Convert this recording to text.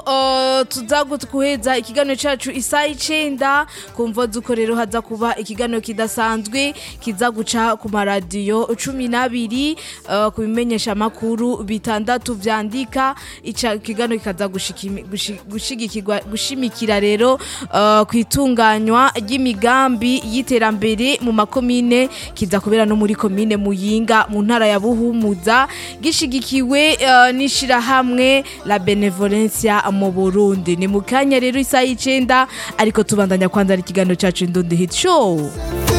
Uh, tuza guheza ikiganiro cacu isaha icenda kumva zuko rero haza kuba ikiganiro kidasanzwe kiza guca ku maradiyo cumi n'abiri uh, ku bimenyesha makuru bitandatu vyandika ica ikiganiro kikaza gushikimi- gushi- gushigikirwa gushimikira rero uh, ku itunganywa ry'imigambi y'iterambere mu makomine kiza kubera no muri komine muyinga mu ntara ya buhumuza gishigikiwe uh, n'ishirahamwe la benevolencia mu burundi ni mu kanya rero isaha y'icenda ariko tubandanya kwanzara ikiganiro cacu indundi hit show